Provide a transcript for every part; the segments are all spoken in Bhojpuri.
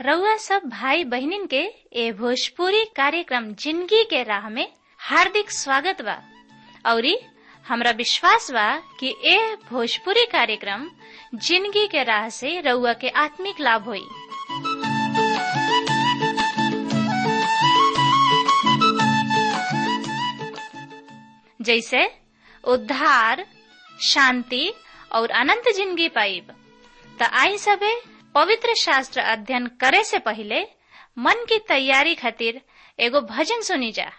रउआ सब भाई बहिनीन के ए भोजपुरी कार्यक्रम जिंदगी के राह में हार्दिक स्वागत बा औरी हमरा विश्वास बा कि ए भोजपुरी कार्यक्रम जिंदगी के राह से रउआ के आत्मिक लाभ होई जैसे उद्धार शांति और अनंत जिंदगी पाइब त आई सबे पवित्र शास्त्र अध्ययन करे से पहले मन की तैयारी खातिर एगो भजन सुनी जा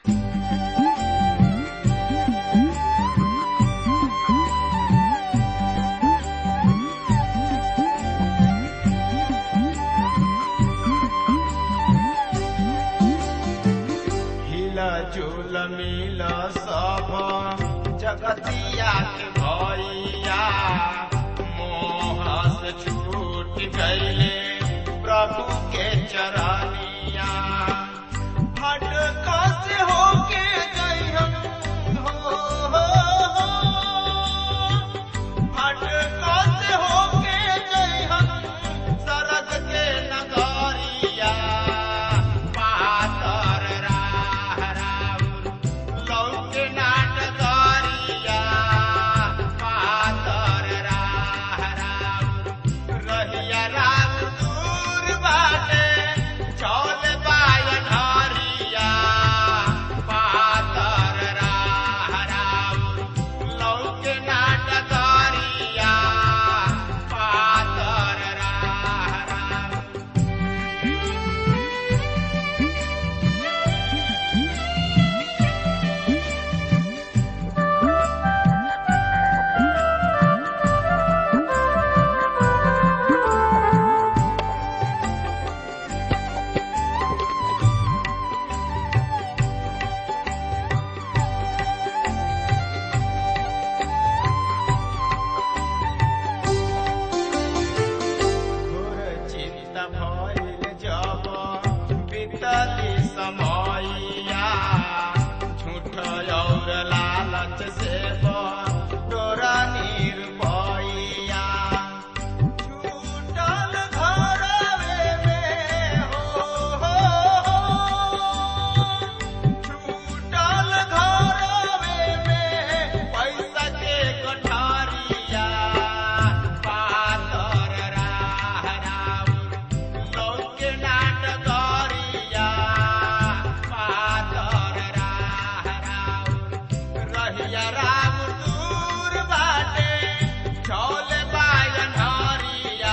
हिला झूल मिला सब जगतिया के भैया मोह से छूट गईले प्रभु के चरनिया भटका से होके गई हम हो, हो, हो। भटका से होके गई हम सरग के नगरिया पातर राह राउर लौके नाटगरिया पातर राह राउर रहिया राम दूर बाटे चौल बायन हरिया पातर राह राउर लौके नाटगरिया पातर राह राउर घोर चिंता भइल जब बीतली समयया झूठ और लालच से तोरा निर्भया छूटल घरवे में हो, हो, हो। छूटल घरवे में पैसा के गठारिया पातर राह राउर लौके नाटगरिया पातर राह राउर रहिया राम दूर बाटे चौल बायन हरिया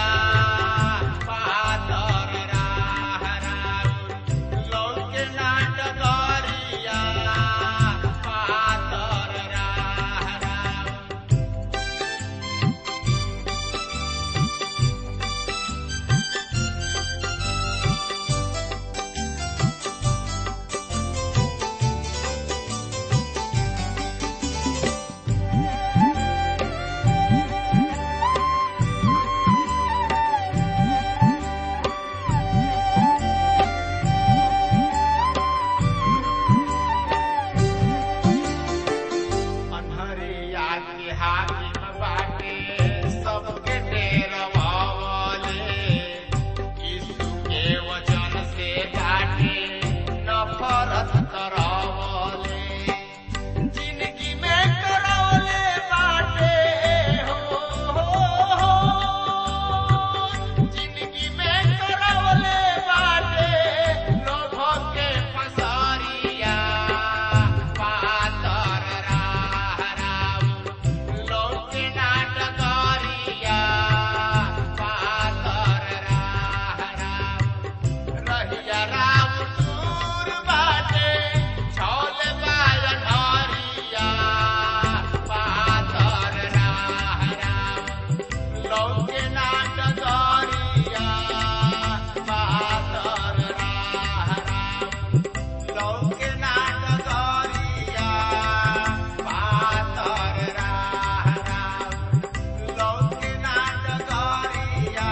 पातर राह राउर लौके नाटगरिया पातर राह राउर अनहरिया के हाकिम बाटे सबके डेरवावले यीशु के वचन से बाटे नफरत करावले जिंदगी में करावले बाटे हो, हो, हो। जिंदगी में करावले बाटे लोभों के पसारिया पातर राह राउर लौके नाटगरिया पातर राह राउर रहिया राम दूर बाटे छौल बायन हरिया पातर राह राउर लौके नाटगरिया पातर राह राउर लौके नाटगरिया पातर राह राउर लौके नाटगरिया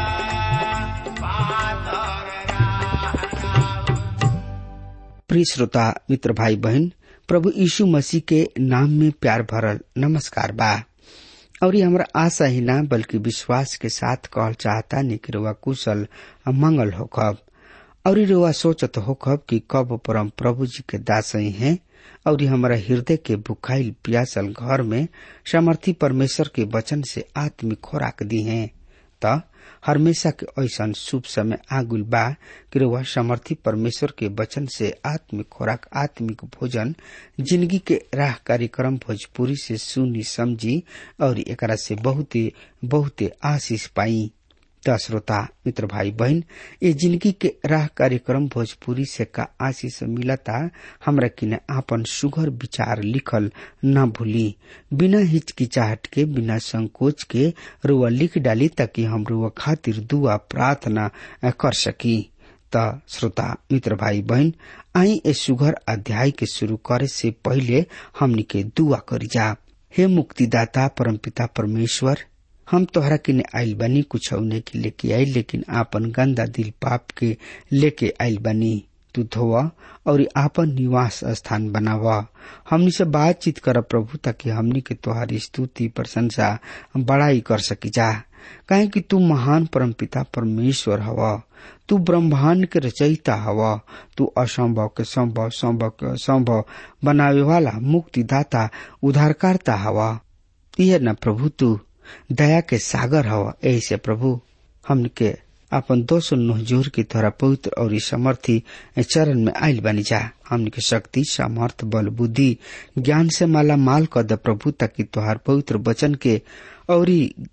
पातर राह राउर प्रिय श्रोता मित्र भाई बहन प्रभु यीशु मसीह के नाम में प्यार भरल नमस्कार बा और ये हमरा आशा ही ना बल्कि विश्वास के साथ कहल चाहता कि रउआ कुशल आ मंगल होखब और रुआ सोचत होखब कि कब परम प्रभु जी के दासई हैं और हमारा हृदय के भुखाइल प्यासल घर में सामर्थी परमेश्वर के वचन से आत्मिक खोराक दी हैं त हमेशा के ऐसा शुभ समय आगुल बा कि रुआ समर्थी परमेश्वर के वचन से आत्मिक खोराक आत्मिक भोजन जिंदगी के राह कार्यक्रम भोजपुरी से सुनी समझी और एकरा से बहुते बहुते आशीष पाई त श्रोता मित्र भाई बहन ये जिंदगी के राह कार्यक्रम भोजपुरी से का आशीष मिलता हमरा किने आपन सुघर विचार लिखल न भूली बिना हिचकिचाहट के बिना संकोच के रुआ लिख डाली ताकि हम रुआ खातिर दुआ प्रार्थना कर सकी त श्रोता मित्र भाई बहन आई ए सुघर अध्याय के शुरू करे से पहले हमनी के दुआ करी जा हे मुक्तिदाता परमपिता परमेश्वर हम तोहरा किने आइल बनी कुछ औने के लेके आई लेकिन आपन गंदा दिल पाप के लेके आइल बनी तू धोवा और आपन निवास स्थान बनावा हमनी से बातचीत कर प्रभु ताकि हमनी के तोहारी स्तुति प्रशंसा बड़ाई कर सकी जा काहे कि तू महान परमपिता परमेश्वर हवा तू ब्रह्मांड के रचयिता हवा तू असंभव के संभव संभव के संभव बनावे वाला मुक्तिदाता उद्धारकर्ता हवा यह न प्रभु तू दया के सागर हवा ऐसे प्रभु हमके अपन दोषो नोहजोर के तोरा पवित्र और समर्थी चरण में आयल बनी जा हमन के शक्ति सामर्थ बल बुद्धि ज्ञान से माला माल कर द प्रभु ताकि तोहार पवित्र वचन के और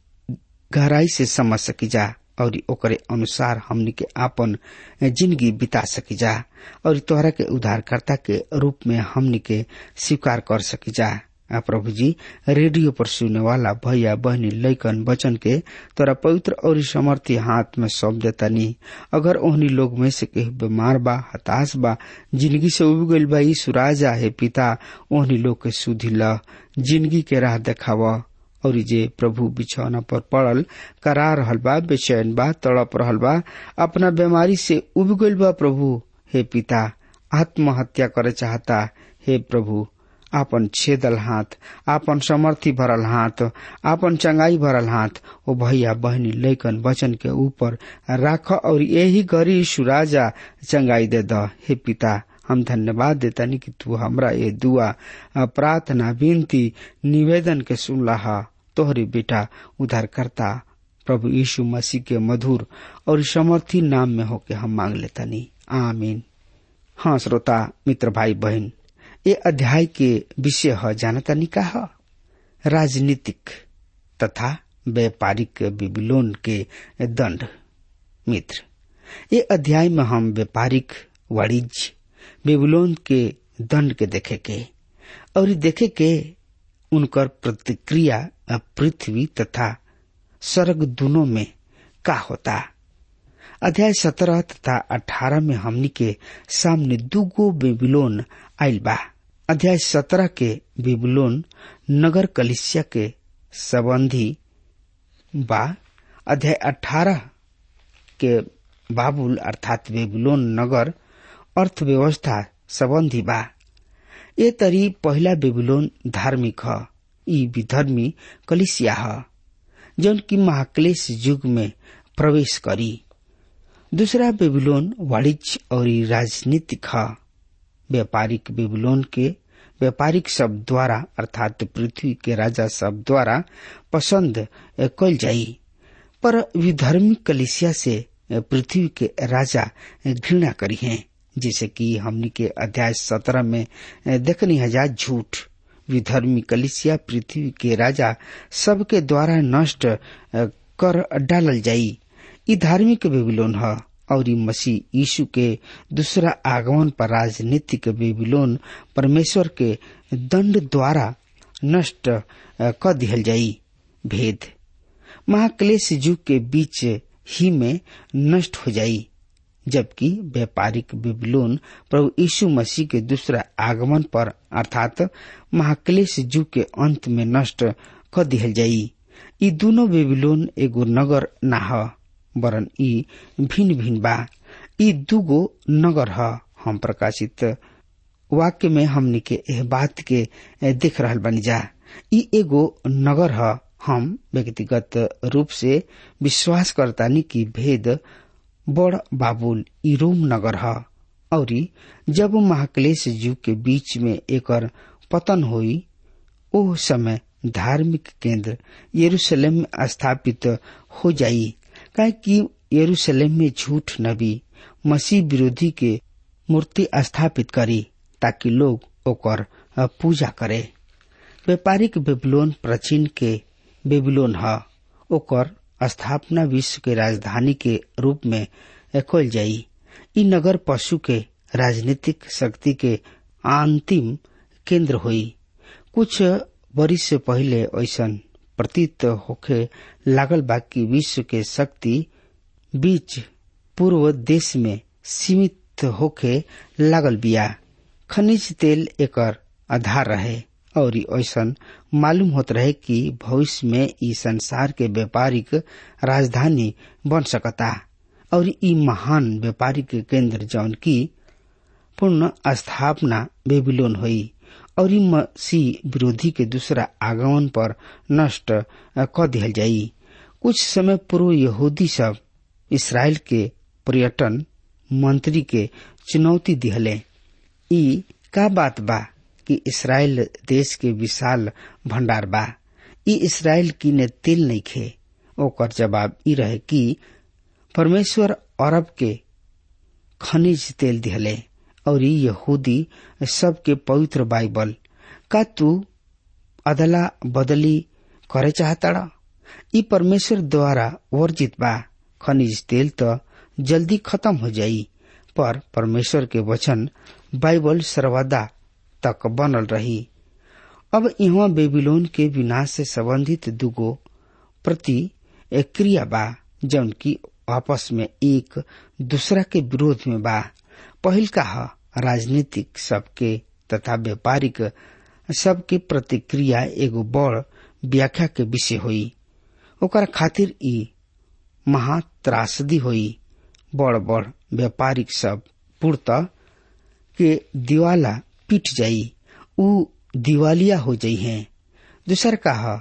गहराई से समझ सकी जा और ओकरे अनुसार हमनी के आपन जिंदगी बिता सकी जा और तोहरा के उद्धारकर्ता के रूप में हमनी के स्वीकार कर सकी जा प्रभु जी रेडियो पर सुने वाला भैया बहनी लैकन बचन के तोरा पवित्र और समर्थी हाथ में सौंप देता नहीं अगर ओहनी लोग में से केहू बीमार बा हताश बा जिंदगी से उब गईल बा ई सुराजा है पिता ओहनी लोग के सुधी ल जिंदगी के राह देखावा और जे प्रभु बिछौना पर पड़ल करा रहल बा बेचैन बा तड़प रहल बा अपना बीमारी से उब गईल बा प्रभु हे पिता आत्महत्या करे चाहता हे प्रभु आपन छेदल हाथ आपन समर्थी भरल हाथ आपन चंगाई भरल हाथ ओ भैया बहनी लैकन वचन के ऊपर राख और यही गरी सुराजा चंगाई दे द हे पिता हम धन्यवाद देतानी कि तू हमरा ये दुआ प्रार्थना विनती निवेदन के सुनला तोहरी बेटा उद्धारकर्ता प्रभु यीशु मसीह के मधुर और समर्थी नाम में होके हम मांग लेतानी आमीन हाँ श्रोता मित्र भाई बहन ये अध्याय के विषय है जानता निका है राजनीतिक तथा व्यापारिक बिबिलोन के दंड मित्र ये अध्याय में हम व्यापारिक वाणिज्य बेबुलोन के दंड के देखे के और देखे के उनकर प्रतिक्रिया पृथ्वी तथा स्वर्ग दोनों में का होता अध्याय सत्रह तथा अठारह में हमनी के सामने दूगो बेबीलोन आयल बा अध्याय सत्रह के बेबीलोन नगर कलिसिया के संबंधी बा अध्याय अठारह के बाबुल अर्थात बेबीलोन नगर अर्थव्यवस्था संबंधी बा ये तरी पहला बेबीलोन धार्मिक ह ई विधर्मी कलिसिया ह जौन की महाक्लेश युग में प्रवेश करी दूसरा बेबीलोन वाणिज्य और राजनीतिक ह व्यापारिक बेबीलोन के व्यापारिक शब्द द्वारा अर्थात पृथ्वी के राजा शब्द द्वारा पसंद कल जाई पर विधर्मी कलिसिया से पृथ्वी के राजा घृणा करी हैं जैसे कि हमनी के अध्याय सत्रह में देखनी हजार झूठ विधर्मी कलिसिया पृथ्वी के राजा सबके द्वारा नष्ट कर डालल जाई ई धार्मिक बेबीलोन है और मसीह यीशु के दूसरा आगमन पर राजनीतिक बेबीलोन परमेश्वर के दंड द्वारा नष्ट कर दिहल जाई भेद महाक्लेश युग के बीच ही में नष्ट हो जाई जबकि व्यापारिक बेबीलोन प्रभु यीशु मसीह के दूसरा आगमन पर अर्थात महाक्लेश युग के अंत में नष्ट कर दिहल जाई ई दोनों बेबीलोन एगो नगर ना ह वरन ई भिन्न भिन्न बा ई दूगो नगर ह हम प्रकाशित वाक्य में हमनी के एह बात के देख रहल बनी जा ई एगो नगर ह हम व्यक्तिगत रूप से विश्वास करतानी कि भेद बड़ बाबुल इरोम नगर ह और जब महाक्लेश युग के बीच में एकर पतन हुई ओह समय धार्मिक केंद्र यरूशलेम में स्थापित हो जाई काहे कि यरूशलेम में झूठ नबी मसीह विरोधी के मूर्ति स्थापित करी ताकि लोग ओकर पूजा करे व्यापारिक बेबीलोन प्राचीन के बेबीलोन ह ओकर स्थापना विश्व के राजधानी के रूप में कल जाई ई नगर पशु के राजनीतिक शक्ति के अंतिम केंद्र हुई कुछ वर्ष से पहले ऐसा प्रतीत होखे लागल बा कि विश्व के शक्ति बीच पूर्व देश में सीमित होखे लागल बिया खनिज तेल एकर आधार रहे और ऐसा मालूम होत रहे कि भविष्य में ई संसार के व्यापारिक राजधानी बन सकता और ई महान व्यापारिक केंद्र जौन की पूर्ण स्थापना बेबीलोन हुई और ई मसीह विरोधी के दूसरा आगमन पर नष्ट क दिहल जाई कुछ समय पूर्व यहूदी सब इसराइल के पर्यटन मंत्री के चुनौती दिहले ई का बात बा कि इसराइल देश के विशाल भंडार बा ई इसराइल की ने तेल नहीं खे ओकर जवाब ई रहे कि परमेश्वर अरब के खनिज तेल दिहले और यहूदी सबके पवित्र बाइबल का तू अदला बदली करे चाहता ई परमेश्वर द्वारा वर्जित बा खनिज तेल तो जल्दी खत्म हो जाई पर परमेश्वर के वचन बाइबल सर्वदा तक बनल रही अब यहाँ बेबीलोन के विनाश से संबंधित दुगो प्रति क्रिया बा जौन की आपस में एक दूसरा के विरोध में बा पहिल का ह राजनीतिक सबके तथा व्यापारिक सबके प्रतिक्रिया एगो बड़ व्याख्या के विषय हुई ओकर खातिर ई महात्रासदी हुई बड़ बड़ व्यापारिक सब पूर्णतः के दिवाला पिट जाई उ दिवालिया हो जाई है दूसर का ह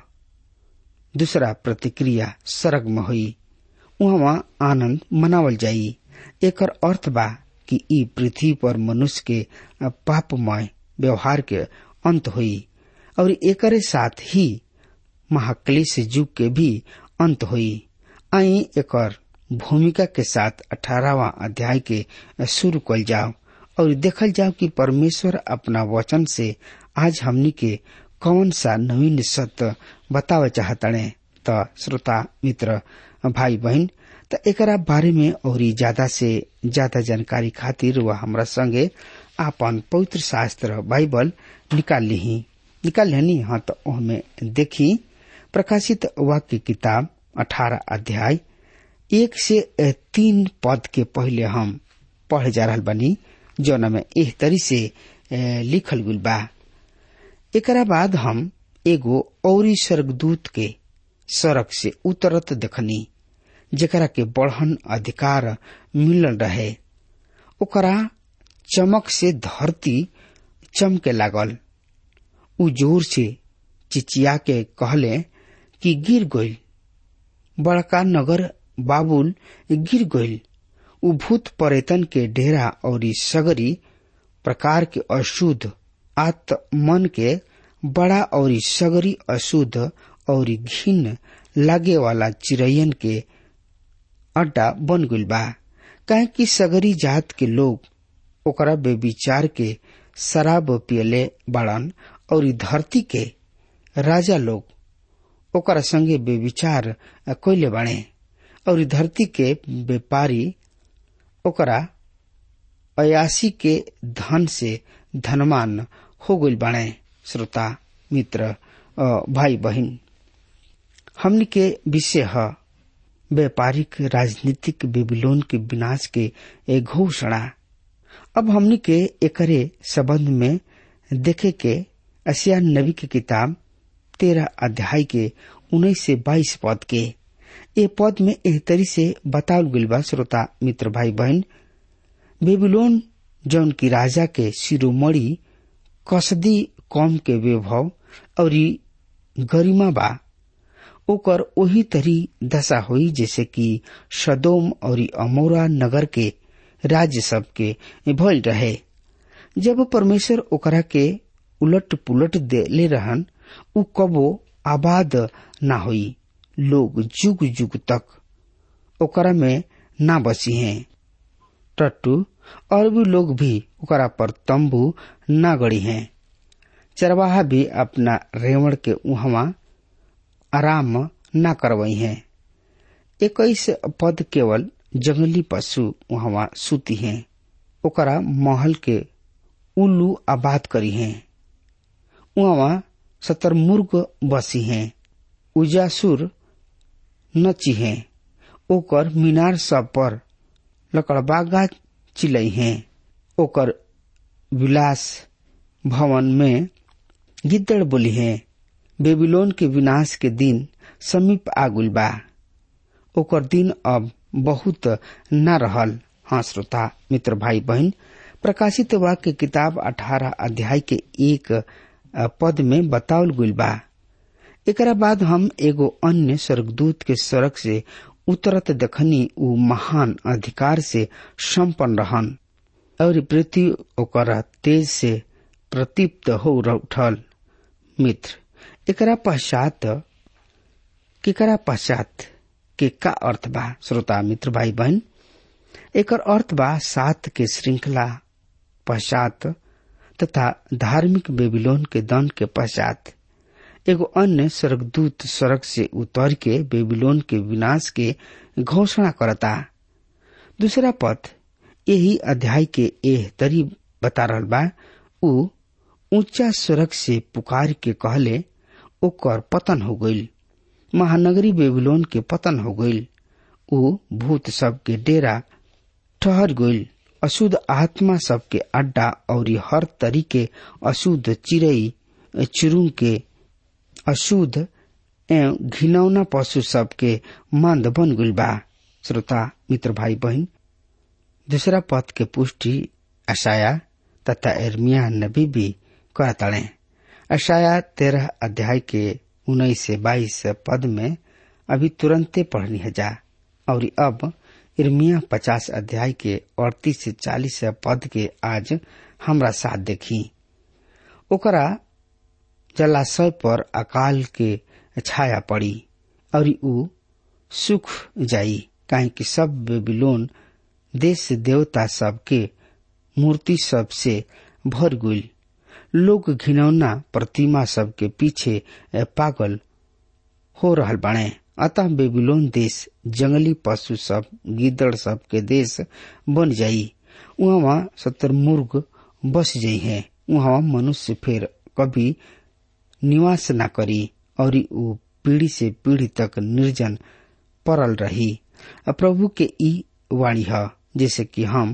दूसरा प्रतिक्रिया सरग में हुई वहाँ आनंद मनावल जाई एकर अर्थ बा कि ई पृथ्वी पर मनुष्य के पापमय व्यवहार के अंत हुई और एकरे साथ ही महाक्लेश युग के भी अंत हुई आई एकर भूमिका के साथ अठारहवा अध्याय के शुरू कल जाओ और देखल जाओ कि परमेश्वर अपना वचन से आज हमनी के कौन सा नवीन सत्य बतावे चाहतड़े त श्रोता मित्र भाई बहन त एकरा बारे में और ज्यादा से ज्यादा जानकारी खातिर वह हमरा संगे आपन पवित्र शास्त्र बाइबल निकाल ली निकाल लेनी हाँ तो ओहमे देखी प्रकाशित वाक्य किताब अठारह अध्याय एक से तीन पद के पहले हम पढ़े जा रहा बनी जौन में एह तरी से लिखल गुल बा एकरा बाद हम एगो औरी स्वर्गदूत के सड़क से उतरत देखनी जेकरा के बढ़न अधिकार मिलल रहे ओकरा चमक से धरती चमके लागल उ जोर से चिचिया के कहले कि गिर गइल बड़का नगर बाबुल गिर गइल उ भूत परेतन के डेरा और सगरी प्रकार के अशुद्ध आत्मन के बड़ा और सगरी अशुद्ध और घिन लागे वाला चिड़ैयन के अड्डा बन गइल बा काहे कि सगरी जात के लोग ओकरा बेविचार के शराब पियले बाड़न और धरती के राजा लोग ओकरा संगे बेविचार कैले बाणे और धरती के व्यापारी ओकरा अयासी के धन से धनवान हो गइल बाणे श्रोता मित्र भाई बहन हमनी के विषय है व्यापारिक राजनीतिक बेबीलोन के विनाश के एक घोषणा अब हमनी के एकरे संबंध में देखे के असिया नबी की किताब तेरह अध्याय के उन्नीस से बाईस पद के ए पद में एह तरी से बतावल गइल बा श्रोता मित्र भाई बहन बेबीलोन जौन की राजा के शिरोमणि कसदी कौम के वैभव और गरिमा बा ओकर ओही तरी दशा हुई जैसे कि सदोम और अमोरा नगर के राज्य सब के भइल रहे जब परमेश्वर ओकरा के उलट पुलट देले रहन उ कबो आबाद ना होई लोग जुग जुग तक ओकरा में ना बसी हैं टट्टू और भी लोग भी ओकरा पर तंबू ना गड़ी हैं चरवाहा भी अपना रेवण के उहवा आराम ना करवई हैं इक्कीस पद केवल जंगली पशु वहां सूती हैं ओकरा महल के उल्लू आबाद करी हैं वहां शतरमुर्ग बसी हैं उजासुर नची हैं ओकर मीनार सब पर लकड़बागा चिलई हैं ओकर विलास भवन में गिद्दड़ बोली हैं बेबीलोन के विनाश के दिन समीप आगुल बा ओकर दिन अब बहुत न रहल हाँ श्रोता मित्र भाई बहन प्रकाशित वाक्य किताब अठारह अध्याय के एक पद में बतावल गुल बा एकरा बाद हम एगो अन्य स्वर्गदूत के सड़क से उतरत दखनी उ महान अधिकार से संपन्न रहन और पृथ्वी ओकर तेज से प्रतीप्त हो उठल मित्र एकरा पश्चात केकरा पश्चात के का अर्थ बा श्रोता मित्र भाई बहन एकर अर्थ बा सात के श्रृंखला पश्चात तथा धार्मिक बेबीलोन के दंड के पश्चात एगो अन्य स्वर्गदूत सड़क से उतर के बेबीलोन के विनाश के घोषणा करता दूसरा पद यही अध्याय के एह तरी बता रहल बा उ ऊंचा स्वर्ग से पुकार के कहले ओकर पतन हो गईल महानगरी बेबीलोन के पतन हो गईल उ भूत सब के डेरा ठहर गईल अशुद्ध आत्मा सब के अड्डा और हर तरीके अशुद्ध चिड़ई चिरुंग के अशुद्ध एवं घिनौना पशु सब के मंद बन गईल बा श्रोता मित्र भाई बहन दूसरा पद के पुष्टि अशाया तथा एर्मिया नबी भी करतड़े अशाया तेरह अध्याय के उन्नीस से बाईस पद में अभी तुरंते पढ़नी है जा और अब इर्मिया पचास अध्याय के अड़तीस से चालीस पद के आज हमरा साथ देखी ओकरा जलाशय पर अकाल के छाया पड़ी और उ सुख जाई काहे कि सब बेबीलोन देश देवता सब के मूर्ति सब से भर गुल लोग घिनौना प्रतिमा सब के पीछे पागल हो रहल बाणे अतः बेबीलोन देश जंगली पशु सब गिदड़ सब के देश बन जाई वहाँ शतरमुर्ग बस जाई है वहाँ मनुष्य फिर कभी निवास न करी और वो पीढ़ी से पीढ़ी तक निर्जन पड़ल रही प्रभु के ई वाणी है जैसे कि हम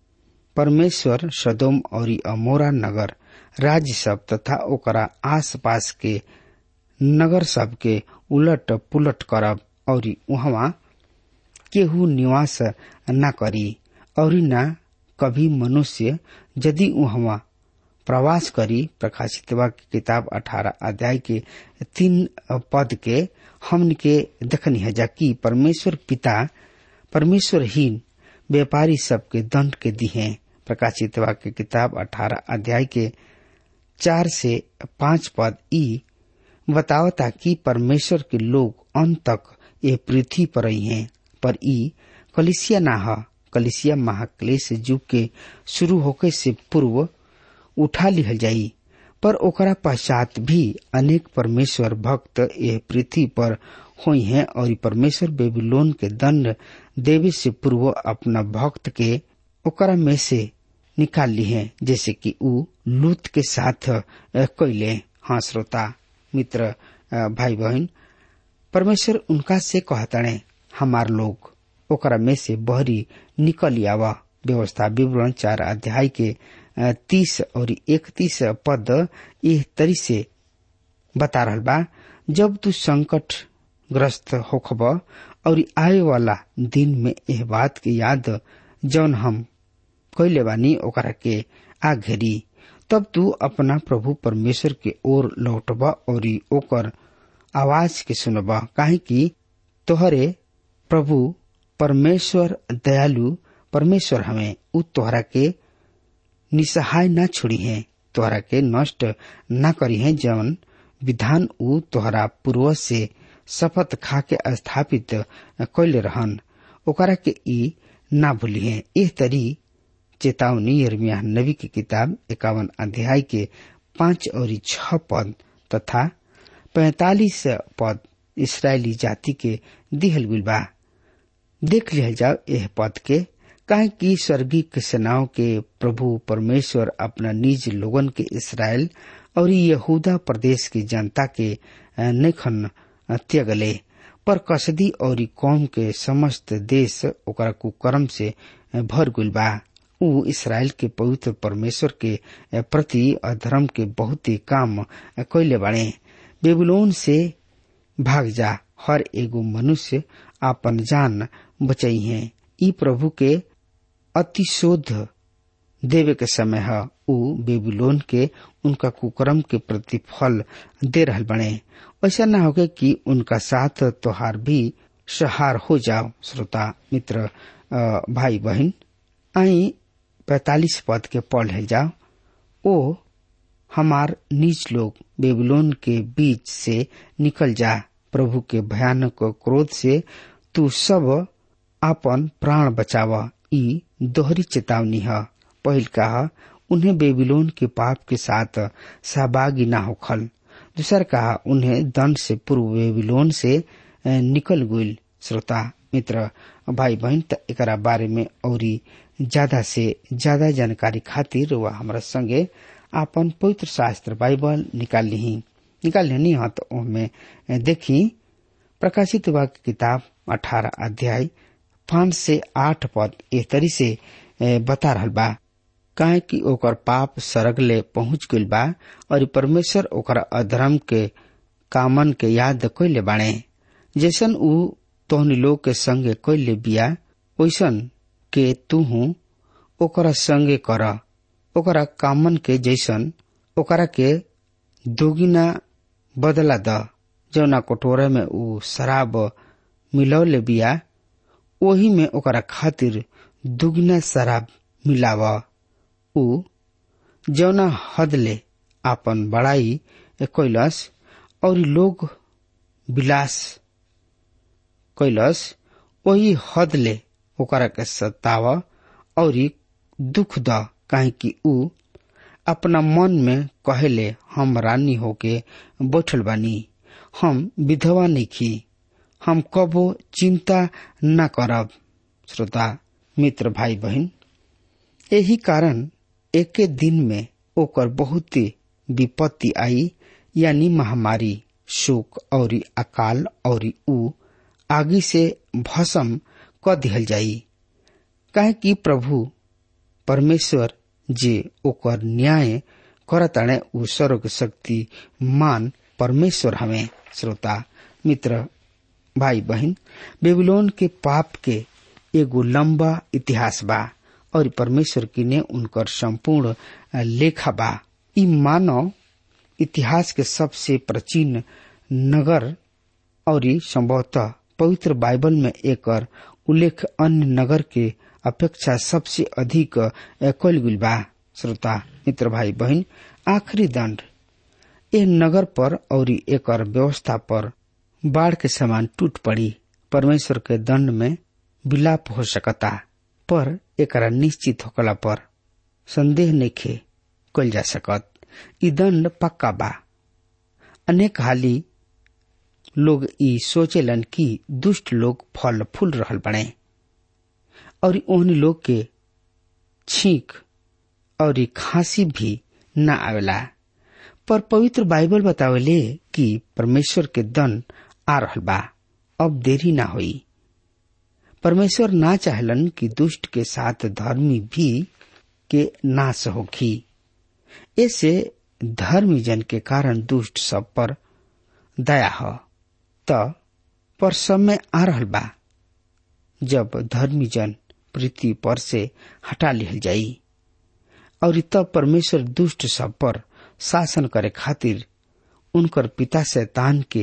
परमेश्वर सदोम और अमोरा नगर राज्य सब तथा ओकरा आस पास के नगर सब के उलट पुलट करब और वहाँ केहू निवास न करी और न कभी मनुष्य यदि वहाँ प्रवास करी प्रकाशित की किताब अठारह अध्याय के तीन पद के हमन के देखनी है जाकि परमेश्वर पिता परमेश्वरहीन व्यापारी सबके दंड के दी है प्रकाशित की किताब अठारह अध्याय के चार से पांच पद ई बतावता कि परमेश्वर के लोग अंत तक ये पृथ्वी पर रही हैं पर ई कलिसिया ना ह कलिसिया महाक्लेश युग के शुरू होके से पूर्व उठा लिहल जाई पर ओकरा पश्चात भी अनेक परमेश्वर भक्त ये पृथ्वी पर हुई हैं और परमेश्वर बेबीलोन के दंड देवे से पूर्व अपना भक्त के ओकरा में से निकाल ली है जैसे कि ऊ लूत के साथ कैले हाँ श्रोता मित्र भाई बहन परमेश्वर उनका से कहतणे हमार लोग ओकरा में से बहरी निकल आवा व्यवस्था विवरण चार अध्याय के तीस और इकतीस पद यह तरी से बता रहल बा जब तू संकट ग्रस्त होखब और आए वाला दिन में यह बात के याद जौन हम कैले बानी ओकरा के आ घेरी तब तू अपना प्रभु परमेश्वर के ओर लौटबा और ओकर आवाज के सुनब काहे कि तोहरे प्रभु परमेश्वर दयालु परमेश्वर हमें उ तोहरा के निसहाय न छोड़ी है तोहरा के नष्ट न करी है जवन विधान उ तोहरा पूर्वज से शपथ खा के स्थापित कैले रहन ओकरा के ई ना भूली है एह तरी चेतावनी यर्मिया नबी की किताब इक्यावन अध्याय के पांच और छह पद तथा पैतालीस पद इसराइली जाति के दिहल गुल बा देख लिया जाओ यह पद के काहे कि स्वर्गीय सेनाओं के प्रभु परमेश्वर अपना निज लोगन के इसराइल और यहूदा प्रदेश की जनता के नेखन त्यागले पर कसदी और कौम के समस्त देश ओकरा कुकर्म से भर गुल बा उ इसराइल के पवित्र परमेश्वर के प्रति अधर्म के बहुत ही काम कैले बाड़े बेबुलोन से भाग जा हर एगो मनुष्य आपन जान बचाई है ई प्रभु के अतिशोध देवे के समय है उ बेबीलोन के उनका कुकर्म के प्रतिफल दे रहल बने ऐसा न होगे कि उनका साथ तोहार भी सहार हो जाओ श्रोता मित्र भाई बहन आई पैतालीस पद के पढ़ जाओ ओ हमार नीच लोग बेबीलोन के बीच से निकल जा प्रभु के भयानक क्रोध से तू सब अपन प्राण बचाव ई दोहरी चेतावनी है पहिल कहा उन्हें बेबीलोन के पाप के साथ सहभागी न होखल दूसर कहा उन्हें दंड से पूर्व बेबीलोन से निकल गुल श्रोता मित्र भाई बहन एक बारे में और ज्यादा से ज्यादा जानकारी खातिर वह हमारा संगे आपन पवित्र शास्त्र बाइबल निकाल ली निकाल लेनी हाँ तो में देखी प्रकाशित वाक्य किताब अठारह अध्याय पांच से आठ पद ए तरी से बता रहल बा काहे कि ओकर पाप सरग ले पहुंच गइल बा और परमेश्वर ओकर अधर्म के कामन के याद कैले बाणे जैसन उ तोहनी लोग के संगे कैले बिया वैसन के तू ओकरा संगे कर ओकरा कामन के जैसन ओकरा के दोगिना बदला द जौना कटोरे में उ शराब मिलौले बिया ओही में ओकरा खातिर दुगना शराब मिलाव उ जौना हद ले आपन बड़ाई कैलस और लोग विलास कैलस वही हद ले ओकरा के सताव और दुख द काहे कि उ अपना मन में कहेले हम रानी होके बैठल बानी हम विधवा नहीं हम कबो चिंता न करब श्रोता मित्र भाई बहन यही कारण एके दिन में ओकर बहुत विपत्ति आई यानी महामारी शोक और अकाल और उ आगी से भस्म क दिहल जाई काहे कि प्रभु परमेश्वर जे ओकर न्याय करताणे उ सर्व शक्ति मान परमेश्वर हमें श्रोता मित्र भाई बहन बेबीलोन के पाप के एगो लंबा इतिहास बा और परमेश्वर की ने उनकर संपूर्ण लेखा बा ई मानव इतिहास के सबसे प्राचीन नगर और संभवतः पवित्र बाइबल में एक उल्लेख अन्य नगर के अपेक्षा सबसे अधिक कल गुल बा श्रोता मित्र भाई बहन आखिरी दंड ए नगर पर और एक व्यवस्था पर बाढ़ के समान टूट पड़ी परमेश्वर के दंड में विलाप हो सकता पर एक निश्चित होकला पर संदेह नइखे कल जा सकत ई दंड पक्का बा अनेक हाली लोग ई सोचेलन कि दुष्ट लोग फल फूल रहल बने और ओहन लोग के छींक और खांसी भी न आवेला पर पवित्र बाइबल बतावेले कि परमेश्वर के दंड आ रहल बा अब देरी ना होई परमेश्वर ना चाहलन कि दुष्ट के साथ धर्मी भी के नाश होखी ऐसे धर्मी जन के कारण दुष्ट सब पर दया हो त पर समय आ रहल बा जब धर्मी जन पृथ्वी पर से हटा लिहल जाई और तब परमेश्वर दुष्ट सब पर शासन करे खातिर उनकर पिता शैतान के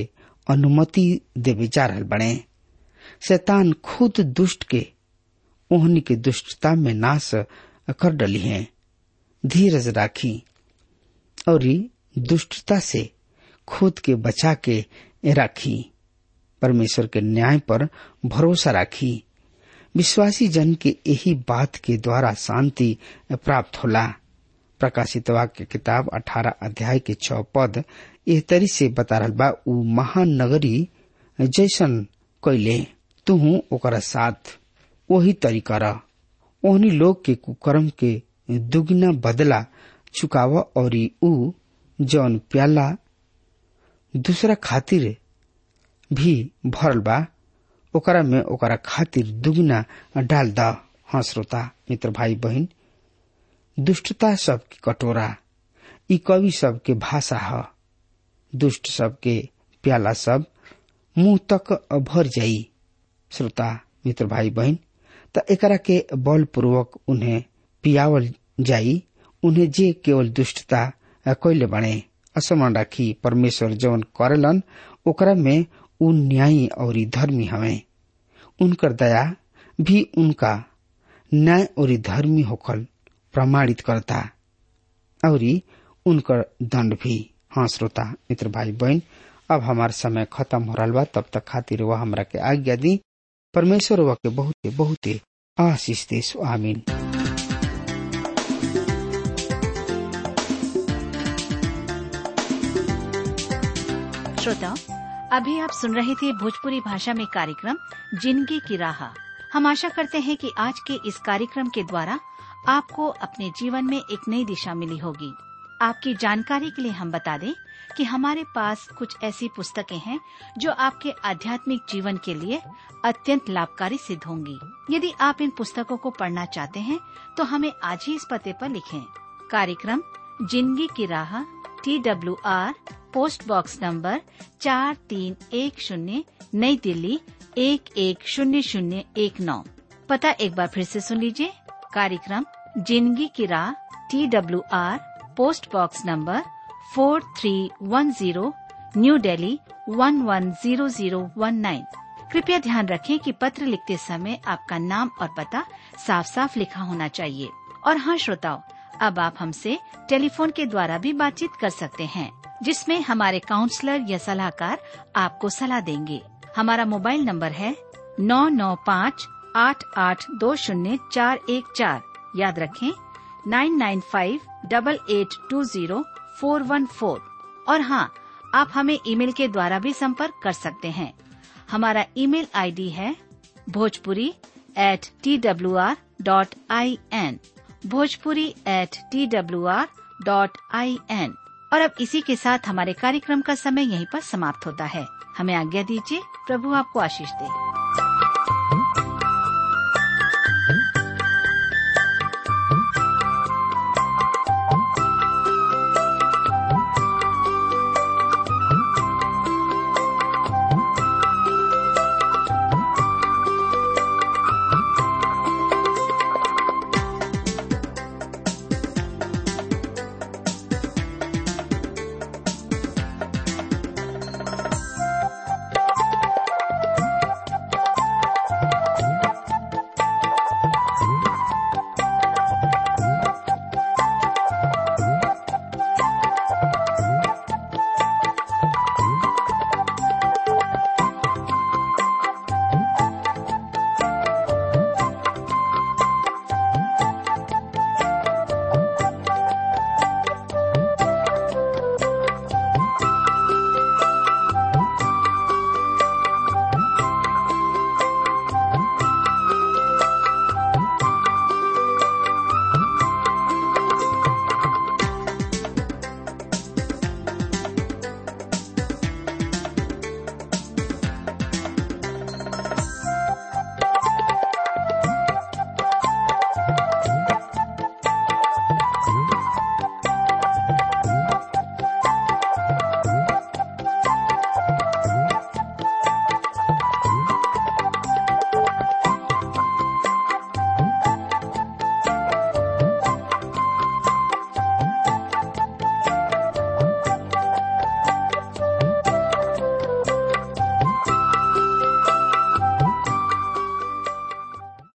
अनुमति देवे जा रहल बने शैतान खुद दुष्ट के ओहनी के दुष्टता में नाश कर डली है धीरज राखी और दुष्टता से खुद के बचा के राखी परमेश्वर के न्याय पर भरोसा राखी विश्वासी जन के यही बात के द्वारा शांति प्राप्त होला प्रकाशित वाक्य किताब अठारह अध्याय के छह पद एह तरी से बता रहा बा उ महानगरी जैसन कैले तुहू ओकरा साथ वही तरीका रह ओहनी लोग के कुकर्म के दुगना बदला चुकाव और उ जौन प्याला दूसरा खातिर भी भरल बा ओकरा में ओकरा खातिर दुगना डाल द हाँ श्रोता मित्र भाई बहन दुष्टता सबके कटोरा ई कवि सबके भाषा ह दुष्ट सबके प्याला सब मुंह तक भर जाई श्रोता मित्र भाई बहन त एकरा के बलपूर्वक उन्हें पियावल जाई उन्हें जे केवल दुष्टता कैले बने असमान राखी परमेश्वर जवन करेलन ओकरा में उ न्यायी और धर्मी हवे उनकर दया भी उनका न्याय और धर्मी होखल प्रमाणित करता और उनकर दंड भी हाँ श्रोता मित्र भाई बहन अब हमार समय खत्म हो रहा बा तब तक खातिर वह हमरा के आज्ञा दी परमेश्वर वह के बहुत बहुत आशीष देश आमीन श्रोताओं अभी आप सुन रहे थे भोजपुरी भाषा में कार्यक्रम जिंदगी की राह हम आशा करते हैं कि आज के इस कार्यक्रम के द्वारा आपको अपने जीवन में एक नई दिशा मिली होगी आपकी जानकारी के लिए हम बता दें कि हमारे पास कुछ ऐसी पुस्तकें हैं जो आपके आध्यात्मिक जीवन के लिए अत्यंत लाभकारी सिद्ध होंगी यदि आप इन पुस्तकों को पढ़ना चाहते हैं तो हमें आज ही इस पते पर लिखें कार्यक्रम जिंदगी की राह T W R post box number चार तीन एक शून्य नई दिल्ली एक एक शून्य शून्य एक नौ पता एक बार फिर से सुन लीजिए कार्यक्रम जिंदगी की राह T W R post box number four three one zero New Delhi one one zero zero one nine कृपया ध्यान रखें कि पत्र लिखते समय आपका नाम और पता साफ साफ लिखा होना चाहिए और हाँ श्रोताओं अब आप हमसे टेलीफोन के द्वारा भी बातचीत कर सकते हैं जिसमें हमारे काउंसलर या सलाहकार आपको सलाह देंगे हमारा मोबाइल नंबर है नौ नौ पाँच आठ आठ दो शून्य चार एक चार याद रखें nine nine five double eight two zero four one four और हाँ आप हमें ईमेल के द्वारा भी संपर्क कर सकते हैं हमारा ईमेल आईडी है Bhojpuri at T W R dot I N Bhojpuri at T W R dot I N और अब इसी के साथ हमारे कार्यक्रम का समय यहीं पर समाप्त होता है हमें आज्ञा दीजिए प्रभु आपको आशीष दे